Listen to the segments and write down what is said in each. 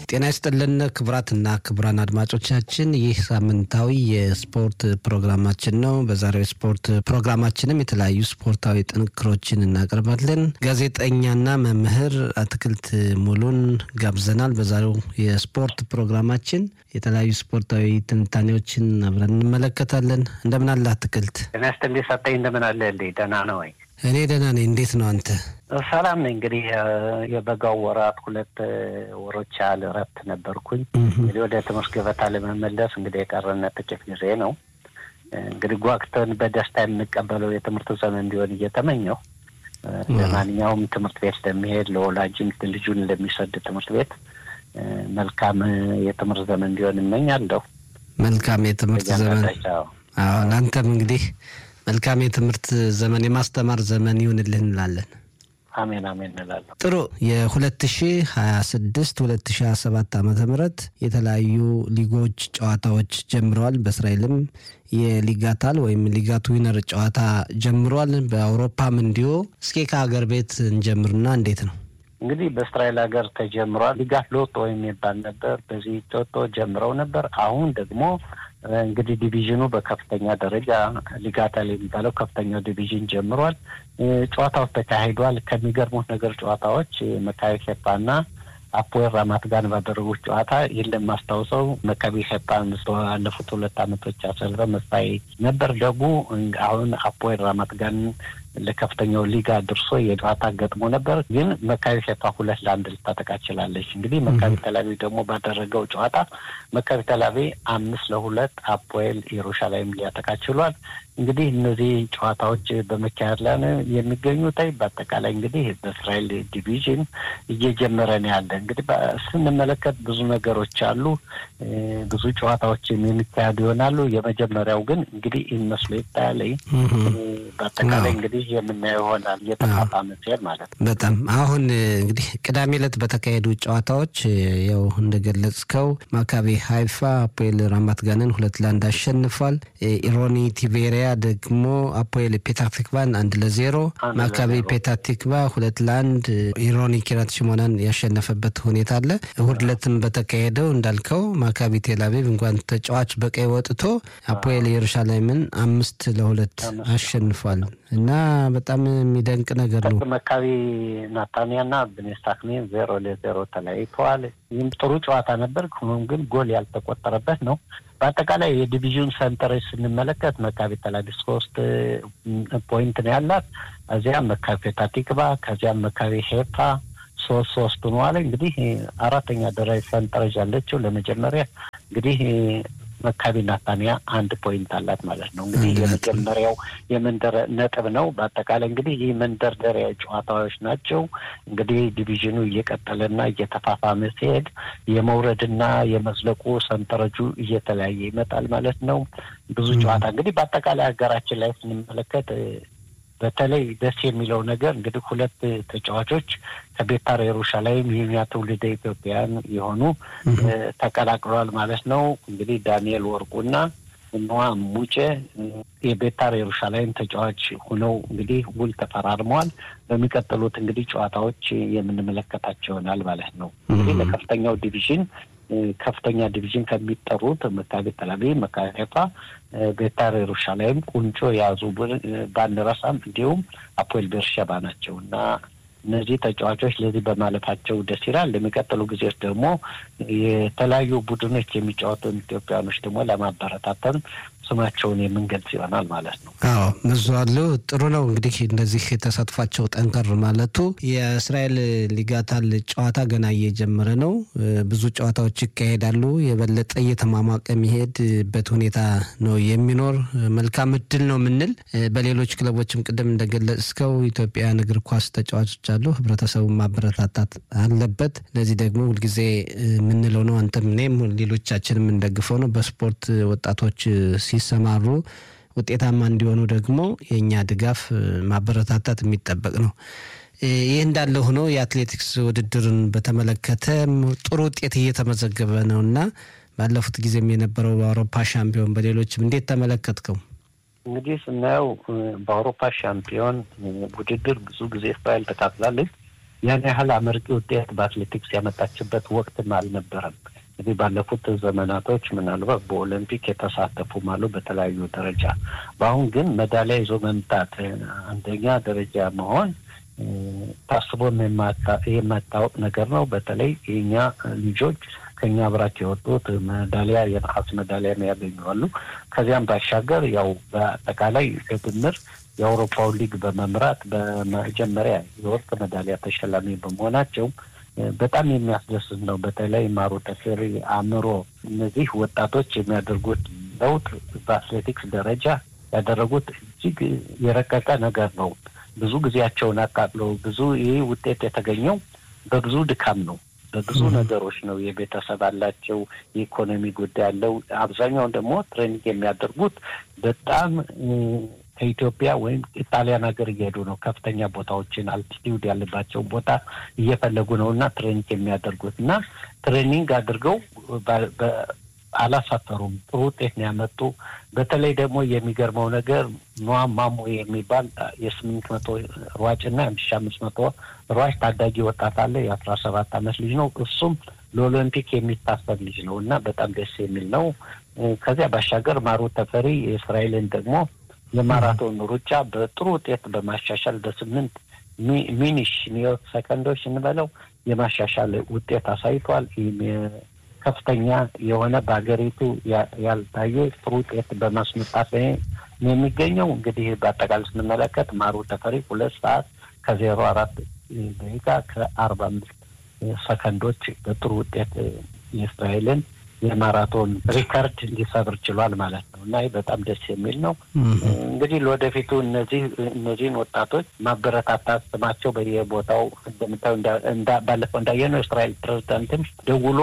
ጤና ይስጥልን ክቡራትና ክቡራን አድማጮቻችን ይህ ሳምንታዊ የስፖርት ፕሮግራማችን ነው። በዛሬው የስፖርት ፕሮግራማችንም የተለያዩ ስፖርታዊ ጥንክሮችን እናቀርባለን። ጋዜጠኛና መምህር አትክልት ሙሉን ጋብዘናል። በዛሬው የስፖርት ፕሮግራማችን የተለያዩ ስፖርታዊ ትንታኔዎችን አብረን እንመለከታለን። እንደምን አለ አትክልት? ጤና ይስጥልኝ ሰጠኝ። እንደምን አለ እንዴ? ደህና ነው ወይ? እኔ ደህና ነኝ። እንዴት ነው አንተ? ሰላም ነኝ። እንግዲህ የበጋው ወራት ሁለት ወሮች ያህል እረፍት ነበርኩኝ። እንግዲህ ወደ ትምህርት ገበታ ለመመለስ እንግዲህ የቀረን ጥቂት ጊዜ ነው። እንግዲህ ጓግተን በደስታ የምንቀበለው የትምህርት ዘመን እንዲሆን እየተመኘው ለማንኛውም ትምህርት ቤት ለሚሄድ ለወላጅም ልጁን ለሚሰድ ትምህርት ቤት መልካም የትምህርት ዘመን እንዲሆን እመኛለሁ። መልካም የትምህርት ዘመን አዎ፣ ለአንተም እንግዲህ መልካም የትምህርት ዘመን የማስተማር ዘመን ይሁንልህ እንላለን። አሜን አሜን እንላለን። ጥሩ የ2026 2027 ዓመተ ምህረት የተለያዩ ሊጎች ጨዋታዎች ጀምረዋል። በእስራኤልም የሊጋታል ወይም ሊጋት ዊነር ጨዋታ ጀምሯል። በአውሮፓም እንዲሁ። እስኪ ከሀገር ቤት እንጀምርና እንዴት ነው እንግዲህ በእስራኤል ሀገር ተጀምሯል። ሊጋት ሎቶ የሚባል ነበር። በዚህ ቶቶ ጀምረው ነበር። አሁን ደግሞ እንግዲህ ዲቪዥኑ በከፍተኛ ደረጃ ሊጋታል የሚባለው ከፍተኛው ዲቪዥን ጀምሯል። ጨዋታዎች ተካሂዷል። ከሚገርሙት ነገር ጨዋታዎች መካቢ ሄፓና አፖኤል ራማት ጋር ባደረጉት ጨዋታ ይህን ለማስታውሰው መካቢ ሄፓን ባለፉት ሁለት ዓመቶች አሰልፈ መሳይ ነበር። ደጉ አሁን አፖኤል ራማት ጋር ለከፍተኛው ሊጋ ድርሶ የጨዋታ ገጥሞ ነበር። ግን መካቢ ሄፓ ሁለት ለአንድ ልታጠቃ ችላለች። እንግዲህ መካቢ ተላቪ ደግሞ ባደረገው ጨዋታ መካቢ ተላቪ አምስት ለሁለት አፖኤል ኢየሩሻላይም ሊያጠቃ ችሏል። እንግዲህ እነዚህ ጨዋታዎች በመካሄድ ላይ ነው የሚገኙት። በአጠቃላይ እንግዲህ በእስራኤል ዲቪዥን እየጀመረ ነው ያለ። እንግዲህ ስንመለከት ብዙ ነገሮች አሉ። ብዙ ጨዋታዎችም የሚካሄዱ ይሆናሉ። የመጀመሪያው ግን እንግዲህ ይመስሎ ይታያለኝ በአጠቃላይ እንግዲህ የምናየው ይሆናል እየተፋፋመ ሲሄድ ማለት ነው። በጣም አሁን እንግዲህ ቅዳሜ ዕለት በተካሄዱ ጨዋታዎች ያው እንደገለጽከው ማካቢ ሀይፋ አፖኤል ራማት ጋንን ሁለት ለአንድ አሸንፏል። ኢሮኒ ቲቤሪያ ደግሞ አፖኤል ፔታቲክቫን አንድ ለዜሮ፣ ማካቢ ፔታቲክቫ ሁለት ለአንድ ኢሮኒ ኪራት ሽሞናን ያሸነፈበት ሁኔታ አለ። እሁድ ዕለትም በተካሄደው እንዳልከው ማካቢ ቴልአቪቭ እንኳን ተጫዋች በቀይ ወጥቶ አፖኤል ኢየሩሻሌምን አምስት ለሁለት አሸንፏል እና በጣም የሚደንቅ ነገር ነው። መካቢ ናታንያና ብኔስታክኔን ዜሮ ለዜሮ ተለያይተዋል። ይህም ጥሩ ጨዋታ ነበር። ሆኖም ግን ጎል ያልተቆጠረበት ነው። በአጠቃላይ የዲቪዥን ሰንጠረዥ ስንመለከት መካቢ ተላቪቭ ሶስት ፖይንት ነው ያላት። እዚያም መካቢ ፔታቲክቫ ከዚያም መካቢ ሄፓ ሶስት ሶስት ሆነዋል። እንግዲህ አራተኛ ደረጃ ሰንጠረዥ ያለችው ለመጀመሪያ እንግዲህ መካቢ ናታንያ አንድ ፖይንት አላት ማለት ነው። እንግዲህ የመጀመሪያው የመንደር ነጥብ ነው። በአጠቃላይ እንግዲህ ይህ መንደርደሪያ ጨዋታዎች ናቸው። እንግዲህ ዲቪዥኑ እየቀጠለና እየተፋፋመ ሲሄድ የመውረድና የመዝለቁ ሰንጠረጁ እየተለያየ ይመጣል ማለት ነው። ብዙ ጨዋታ እንግዲህ በአጠቃላይ ሀገራችን ላይ ስንመለከት በተለይ ደስ የሚለው ነገር እንግዲህ ሁለት ተጫዋቾች ከቤታር ኢየሩሻላይም የኛ ትውልደ ኢትዮጵያን የሆኑ ተቀላቅለዋል ማለት ነው። እንግዲህ ዳንኤል ወርቁና ኖዋ ሙጬ የቤታር ኢየሩሻላይም ተጫዋች ሆነው እንግዲህ ውል ተፈራርመዋል። በሚቀጥሉት እንግዲህ ጨዋታዎች የምንመለከታቸው ይሆናል ማለት ነው። እንግዲህ ለከፍተኛው ዲቪዥን ከፍተኛ ዲቪዥን ከሚጠሩት መካቢ ተላቪቭ፣ መካቢ ሀይፋ፣ ቤታር ኢየሩሻላይም ቁንጮ የያዙ ባንረሳም እንዲሁም አፖኤል ቤርሸባ ናቸው እና እነዚህ ተጫዋቾች ለዚህ በማለፋቸው ደስ ይላል። ለሚቀጥሉ ጊዜዎች ደግሞ የተለያዩ ቡድኖች የሚጫወቱ ኢትዮጵያኖች ደግሞ ለማበረታተን ስማቸውን የምንገልጽ ይሆናል ማለት ነው። አዎ ብዙ አሉ። ጥሩ ነው እንግዲህ እንደዚህ ተሳትፏቸው ጠንከር ማለቱ። የእስራኤል ሊጋታል ጨዋታ ገና እየጀመረ ነው። ብዙ ጨዋታዎች ይካሄዳሉ። የበለጠ እየተሟሟቀ የሚሄድበት ሁኔታ ነው የሚኖር። መልካም እድል ነው የምንል በሌሎች ክለቦችም ቅድም እንደገለጽከው ኢትዮጵያውያን እግር ኳስ ተጫዋቾች አሉ። ህብረተሰቡን ማበረታታት አለበት። ለዚህ ደግሞ ሁልጊዜ የምንለው ነው። አንተም እኔም ሌሎቻችንም የምንደግፈው ነው። በስፖርት ወጣቶች ሲሰማሩ ውጤታማ እንዲሆኑ ደግሞ የእኛ ድጋፍ ማበረታታት የሚጠበቅ ነው። ይህ እንዳለ ሆኖ የአትሌቲክስ ውድድርን በተመለከተ ጥሩ ውጤት እየተመዘገበ ነው እና ባለፉት ጊዜም የነበረው በአውሮፓ ሻምፒዮን በሌሎችም እንዴት ተመለከትከው? እንግዲህ ስናየው በአውሮፓ ሻምፒዮን ውድድር ብዙ ጊዜ እስራኤል ተካፍላለች። ያን ያህል አመርቂ ውጤት በአትሌቲክስ ያመጣችበት ወቅትም አልነበረም። እንግዲህ ባለፉት ዘመናቶች ምናልባት በኦሎምፒክ የተሳተፉም አሉ በተለያዩ ደረጃ። በአሁን ግን ሜዳሊያ ይዞ መምጣት አንደኛ ደረጃ መሆን ታስቦም የማታወቅ ነገር ነው። በተለይ የኛ ልጆች ከኛ ብራክ የወጡት ሜዳሊያ የነሐስ ሜዳሊያ ያገኘዋሉ። ከዚያም ባሻገር ያው በአጠቃላይ በድምር የአውሮፓውን ሊግ በመምራት በመጀመሪያ የወርቅ ሜዳሊያ ተሸላሚ በመሆናቸው በጣም የሚያስደስት ነው። በተለይ ማሩ ተፈሪ፣ አእምሮ እነዚህ ወጣቶች የሚያደርጉት ለውጥ በአትሌቲክስ ደረጃ ያደረጉት እጅግ የረቀቀ ነገር ነው። ብዙ ጊዜያቸውን አቃጥለው ብዙ ይህ ውጤት የተገኘው በብዙ ድካም ነው። በብዙ ነገሮች ነው። የቤተሰብ አላቸው፣ የኢኮኖሚ ጉዳይ አለው። አብዛኛውን ደግሞ ትሬኒንግ የሚያደርጉት በጣም ከኢትዮጵያ ወይም ጣሊያን ሀገር እየሄዱ ነው። ከፍተኛ ቦታዎችን አልቲቲዩድ ያለባቸውን ቦታ እየፈለጉ ነው እና ትሬኒንግ የሚያደርጉት እና ትሬኒንግ አድርገው አላሳፈሩም። ጥሩ ውጤት ነው ያመጡ። በተለይ ደግሞ የሚገርመው ነገር ኖዋ ማሞ የሚባል የስምንት መቶ ሯጭ እና የአንድ ሺ አምስት መቶ ሯጭ ታዳጊ ወጣት አለ። የአስራ ሰባት አመት ልጅ ነው። እሱም ለኦሎምፒክ የሚታሰብ ልጅ ነው እና በጣም ደስ የሚል ነው። ከዚያ ባሻገር ማሩ ተፈሪ የእስራኤልን ደግሞ የማራቶን ሩጫ በጥሩ ውጤት በማሻሻል በስምንት ሚኒሽ ሚዮት ሰከንዶች እንበለው የማሻሻል ውጤት አሳይቷል። ይህም ከፍተኛ የሆነ በሀገሪቱ ያልታየ ጥሩ ውጤት በማስመጣት ላይ የሚገኘው እንግዲህ በአጠቃላይ ስንመለከት ማሩ ተፈሪ ሁለት ሰዓት ከዜሮ አራት ደቂቃ ከአርባ አምስት ሰከንዶች በጥሩ ውጤት የእስራኤልን የማራቶን ሪከርድ ሊሰብር ችሏል ማለት ነው እና ይህ በጣም ደስ የሚል ነው። እንግዲህ ለወደፊቱ እነዚህ እነዚህን ወጣቶች ማበረታታት ስማቸው በየቦታው እንደምታዩ ባለፈው እንዳየነው የእስራኤል ፕሬዚዳንትም ደውሎ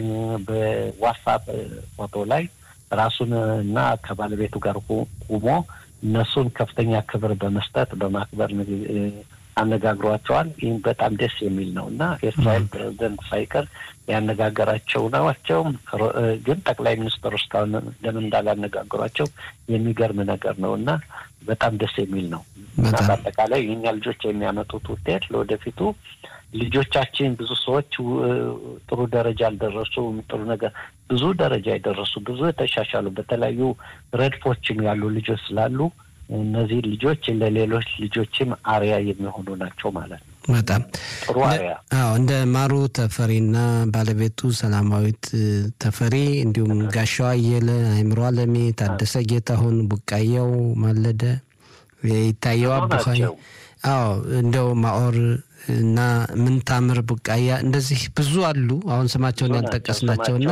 በዋትሳፕ ፎቶ ላይ ራሱን እና ከባለቤቱ ጋር ቁሞ እነሱን ከፍተኛ ክብር በመስጠት በማክበር አነጋግሯቸዋል። ይህም በጣም ደስ የሚል ነው እና የእስራኤል ፕሬዚደንት ሳይቀር ያነጋገራቸው ናቸው። ግን ጠቅላይ ሚኒስትሩ እስካሁን ለምን እንዳላነጋገሯቸው የሚገርም ነገር ነው እና በጣም ደስ የሚል ነው እና በአጠቃላይ የኛ ልጆች የሚያመጡት ውጤት ለወደፊቱ ልጆቻችን ብዙ ሰዎች ጥሩ ደረጃ አልደረሱም። ጥሩ ነገር ብዙ ደረጃ የደረሱ ብዙ የተሻሻሉ በተለያዩ ረድፎችም ያሉ ልጆች ስላሉ እነዚህ ልጆች ለሌሎች ልጆችም አርያ የሚሆኑ ናቸው ማለት ነው። በጣም ጥሩ አርያ። አዎ እንደ ማሩ ተፈሪና ባለቤቱ ሰላማዊት ተፈሪ እንዲሁም ጋሻው አየለ፣ አይምሮ አለሜ፣ ታደሰ ጌታሁን፣ ቡቃያው ማለደ፣ ይታየው አቡኻይ፣ አዎ እንደው ማኦር እና ምንታምር ቡቃያ እንደዚህ ብዙ አሉ። አሁን ስማቸውን ያልጠቀስናቸውና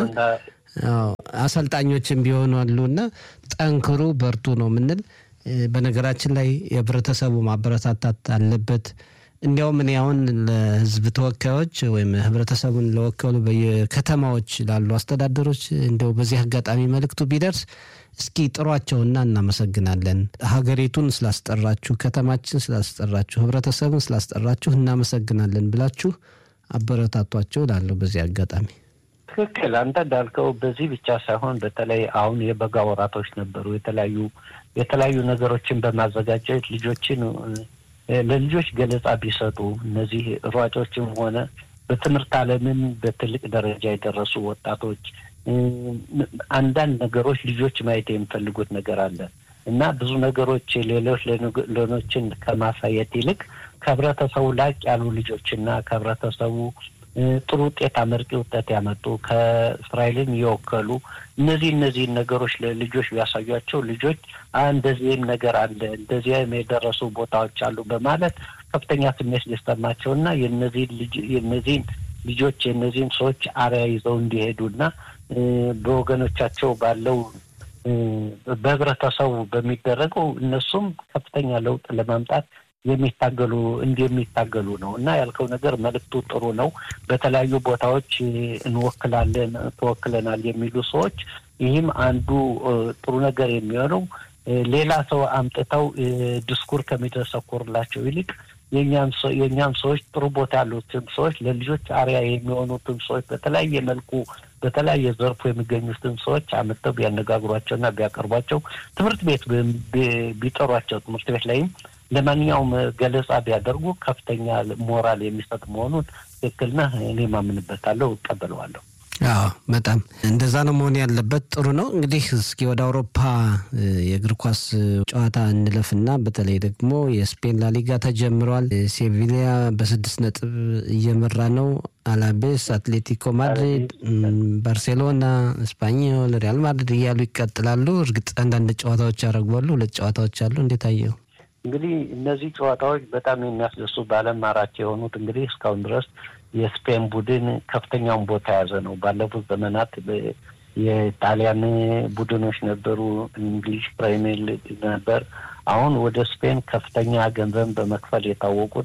አሰልጣኞችም ቢሆኑ አሉና ጠንክሩ፣ በርቱ ነው የምንል በነገራችን ላይ የህብረተሰቡ ማበረታታት አለበት። እንዲያውም እኔ አሁን ለህዝብ ተወካዮች ወይም ህብረተሰቡን ለወከሉ በየከተማዎች ላሉ አስተዳደሮች እንዲያው በዚህ አጋጣሚ መልእክቱ ቢደርስ እስኪ ጥሯቸውና እናመሰግናለን፣ ሀገሪቱን ስላስጠራችሁ፣ ከተማችን ስላስጠራችሁ፣ ህብረተሰቡን ስላስጠራችሁ እናመሰግናለን ብላችሁ አበረታቷቸው ላለሁ በዚህ አጋጣሚ ትክክል። አንተ እንዳልከው በዚህ ብቻ ሳይሆን በተለይ አሁን የበጋ ወራቶች ነበሩ። የተለያዩ የተለያዩ ነገሮችን በማዘጋጀት ልጆችን ለልጆች ገለጻ ቢሰጡ እነዚህ ሯጮችም ሆነ በትምህርት ዓለምን በትልቅ ደረጃ የደረሱ ወጣቶች አንዳንድ ነገሮች ልጆች ማየት የሚፈልጉት ነገር አለ እና ብዙ ነገሮች ሌሎች ሌሎችን ከማሳየት ይልቅ ከህብረተሰቡ ላቅ ያሉ ልጆችና ከህብረተሰቡ ጥሩ ውጤት አመርቂ ውጤት ያመጡ ከእስራኤልን የወከሉ እነዚህ እነዚህን ነገሮች ለልጆች ቢያሳዩቸው ልጆች እንደዚህም ነገር አለ እንደዚህም የደረሱ ቦታዎች አሉ በማለት ከፍተኛ ስሜት ሊሰማቸው እና የነዚህን ልጅ የነዚህን ልጆች የነዚህን ሰዎች አርያ ይዘው እንዲሄዱና በወገኖቻቸው ባለው በህብረተሰቡ በሚደረገው እነሱም ከፍተኛ ለውጥ ለማምጣት የሚታገሉ እንደሚታገሉ ነው እና ያልከው ነገር መልእክቱ ጥሩ ነው። በተለያዩ ቦታዎች እንወክላለን ተወክለናል የሚሉ ሰዎች ይህም አንዱ ጥሩ ነገር የሚሆነው ሌላ ሰው አምጥተው ድስኩር ከሚደሰኩርላቸው ይልቅ የእኛም ሰዎች ጥሩ ቦታ ያሉትን ሰዎች ለልጆች አርያ የሚሆኑትን ሰዎች በተለያየ መልኩ በተለያየ ዘርፉ የሚገኙትን ሰዎች አምጥተው ቢያነጋግሯቸውና ቢያቀርቧቸው ትምህርት ቤት ቢጠሯቸው ትምህርት ቤት ላይም ለማንኛውም ገለጻ ቢያደርጉ ከፍተኛ ሞራል የሚሰጥ መሆኑን ትክክል ነህ። እኔ ማምንበታለሁ፣ እቀበለዋለሁ። አዎ በጣም እንደዛ ነው መሆን ያለበት። ጥሩ ነው እንግዲህ እስኪ ወደ አውሮፓ የእግር ኳስ ጨዋታ እንለፍና በተለይ ደግሞ የስፔን ላሊጋ ተጀምሯል። ሴቪሊያ በስድስት ነጥብ እየመራ ነው። አላቤስ፣ አትሌቲኮ ማድሪድ፣ ባርሴሎና፣ ስፓኞል፣ ሪያል ማድሪድ እያሉ ይቀጥላሉ። እርግጥ አንዳንድ ጨዋታዎች ያደረጓሉ። ሁለት ጨዋታዎች አሉ። እንዴት አየው? እንግዲህ እነዚህ ጨዋታዎች በጣም የሚያስደሱ በዓለም ማራኪ የሆኑት እንግዲህ እስካሁን ድረስ የስፔን ቡድን ከፍተኛውን ቦታ የያዘ ነው። ባለፉት ዘመናት የጣሊያን ቡድኖች ነበሩ፣ እንግሊዝ ፕሪሚየር ሊግ ነበር። አሁን ወደ ስፔን ከፍተኛ ገንዘብ በመክፈል የታወቁት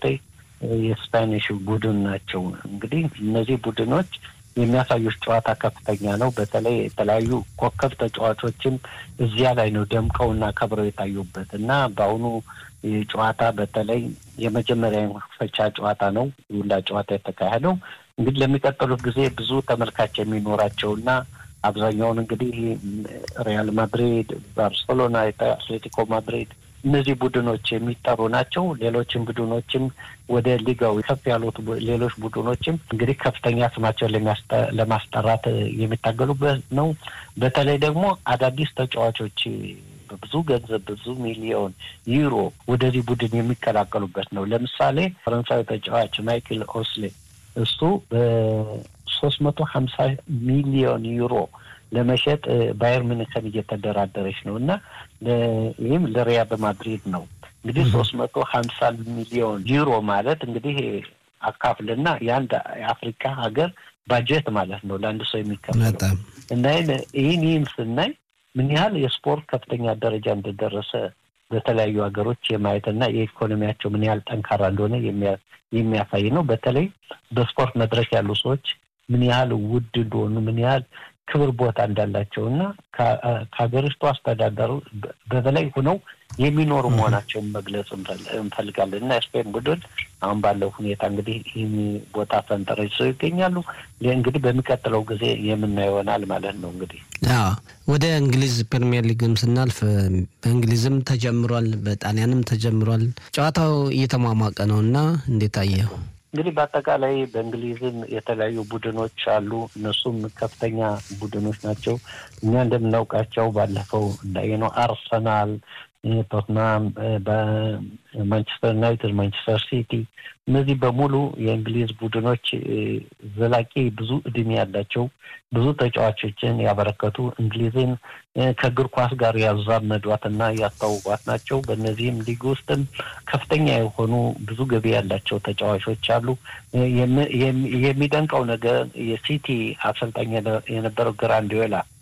የስፓኒሽ ቡድን ናቸው። እንግዲህ እነዚህ ቡድኖች የሚያሳዩት ጨዋታ ከፍተኛ ነው። በተለይ የተለያዩ ኮከብ ተጫዋቾችም እዚያ ላይ ነው ደምቀውና ከብረው የታዩበት እና በአሁኑ ጨዋታ በተለይ የመጀመሪያ መክፈቻ ጨዋታ ነው ሁላ ጨዋታ የተካሄደው። እንግዲህ ለሚቀጥሉት ጊዜ ብዙ ተመልካች የሚኖራቸውና አብዛኛውን እንግዲህ ሪያል ማድሪድ፣ ባርሴሎና፣ አትሌቲኮ ማድሪድ እነዚህ ቡድኖች የሚጠሩ ናቸው። ሌሎችም ቡድኖችም ወደ ሊጋው ከፍ ያሉት ሌሎች ቡድኖችም እንግዲህ ከፍተኛ ስማቸውን ለማስጠራት የሚታገሉበት ነው። በተለይ ደግሞ አዳዲስ ተጫዋቾች በብዙ ገንዘብ ብዙ ሚሊዮን ዩሮ ወደዚህ ቡድን የሚቀላቀሉበት ነው። ለምሳሌ ፈረንሳዊ ተጫዋች ማይክል ኦስሌ እሱ በሶስት መቶ ሀምሳ ሚሊዮን ዩሮ ለመሸጥ ባየር ሚኒክን እየተደራደረች ነው እና ይህም ለሪያል ማድሪድ ነው። እንግዲህ ሶስት መቶ ሀምሳ ሚሊዮን ዩሮ ማለት እንግዲህ አካፍልና የአንድ የአፍሪካ ሀገር ባጀት ማለት ነው ለአንድ ሰው የሚከፈለው እና ይህን ይህን ስናይ ምን ያህል የስፖርት ከፍተኛ ደረጃ እንደደረሰ በተለያዩ ሀገሮች የማየትና የኢኮኖሚያቸው ምን ያህል ጠንካራ እንደሆነ የሚያሳይ ነው። በተለይ በስፖርት መድረክ ያሉ ሰዎች ምን ያህል ውድ እንደሆኑ ምን ያህል ክብር ቦታ እንዳላቸው እና ከሀገሪቱ አስተዳደሩ በበላይ ሆነው የሚኖሩ መሆናቸውን መግለጽ እንፈልጋለን እና የስፔን ቡድን አሁን ባለው ሁኔታ እንግዲህ ይህን ቦታ ፈንጠረጅ ሰው ይገኛሉ። እንግዲህ በሚቀጥለው ጊዜ የምናየው ይሆናል ማለት ነው። እንግዲህ ወደ እንግሊዝ ፕሪሚየር ሊግም ስናልፍ በእንግሊዝም ተጀምሯል፣ በጣሊያንም ተጀምሯል። ጨዋታው እየተሟሟቀ ነው እና እንዴት አየው? እንግዲህ በአጠቃላይ በእንግሊዝም የተለያዩ ቡድኖች አሉ። እነሱም ከፍተኛ ቡድኖች ናቸው። እኛ እንደምናውቃቸው ባለፈው እንዳየነው አርሰናል፣ ቶትናም፣ በማንቸስተር ዩናይትድ፣ ማንቸስተር ሲቲ እነዚህ በሙሉ የእንግሊዝ ቡድኖች ዘላቂ ብዙ እድሜ ያላቸው ብዙ ተጫዋቾችን ያበረከቱ እንግሊዝን ከእግር ኳስ ጋር ያዛመዷትና ያስታውቋት ናቸው። በእነዚህም ሊግ ውስጥም ከፍተኛ የሆኑ ብዙ ገቢ ያላቸው ተጫዋቾች አሉ። የሚደንቀው ነገር የሲቲ አሰልጣኝ የነበረው ግራንዲዮላ